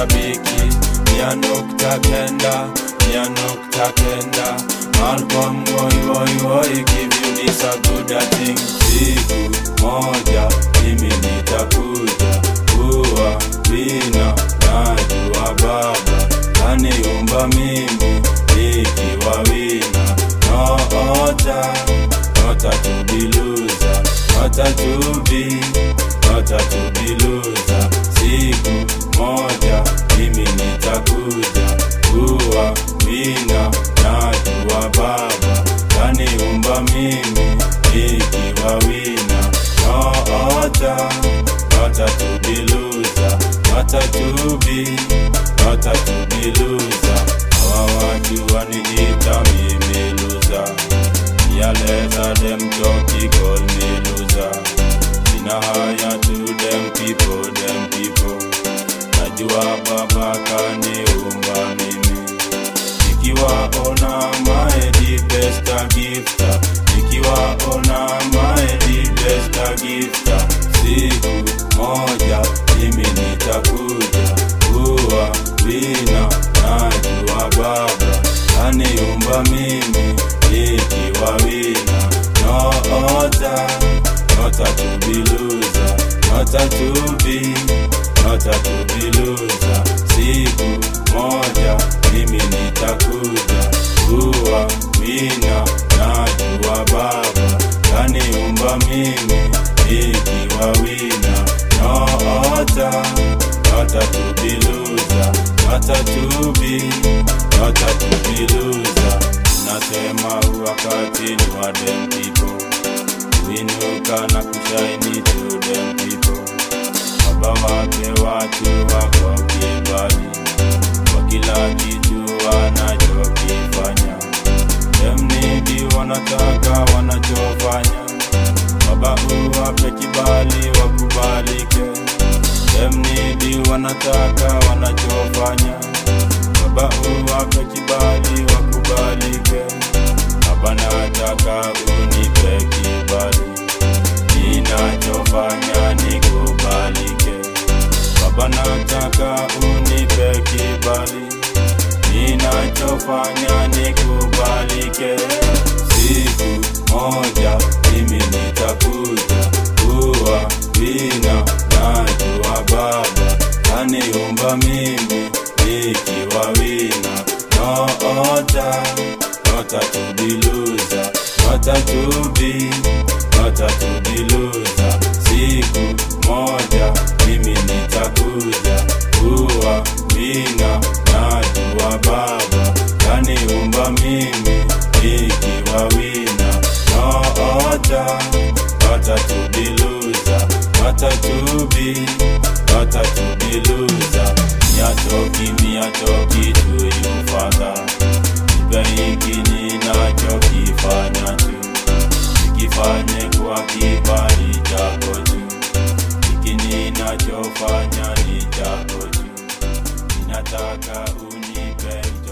mashabiki mia nukta kenda mia nukta kenda Malcolm woi woi woi give you this a good a thing siku moja mimi nitakuja kuwa wina najua baba kaniumba mimi nikiwa wina noota nota tubiluza nota tubi nota tubiluza siku moja mimi nitakuja kuwa wina najua baba kaniumba mimi nikiwa wina noota nota tubiluza nota tubi nota tubiluza hawa watu waniita mimi luza yaleta dem joki call me loser sina haya to them people them people najua baba kaniumba mimi nikiwaona my the best a gifter nikiwaona my the best a gifter siku moja mimi nitakuja kuwa wina najua baba kaniumba mimi nikiwa wina noota nota tubiluza nota tubi nota tubiluza siku moja mimi nitakuja kuwa wina najua baba kaniumba mimi nikiwa wina noota nota tubiluza nota tubi nota tubiluza nasema wakati ni wa dem people winuka na kushaini to them people baba wake watu wako kibali kwa kila kitu wanachokifanya demnidi wanataka wanachofanya baba uwape kibali wakubalike demnidi wanataka wanachofanya baba uwape kibali wakubalike baba nataka unipe kibali ninachofanya nikubalike baba nataka unipe kibali ninachofanya nikubalike siku moja mimi nitakuja kuwa wina najua baba kaniumba mimi nikiwa wina noota nota tubiluza nota tubi nota tubiluza siku moja mimi nitakuja kuwa wina najua baba kaniumba mimi nikiwa wina noota nota tubiluza nota tubi nota tubiluza miatoki miatoki tuyufadha ipe hiki ninachokifanya tu nikifanye kwa kibali chako tu hiki ninachofanya ni chako tu ninataka unipe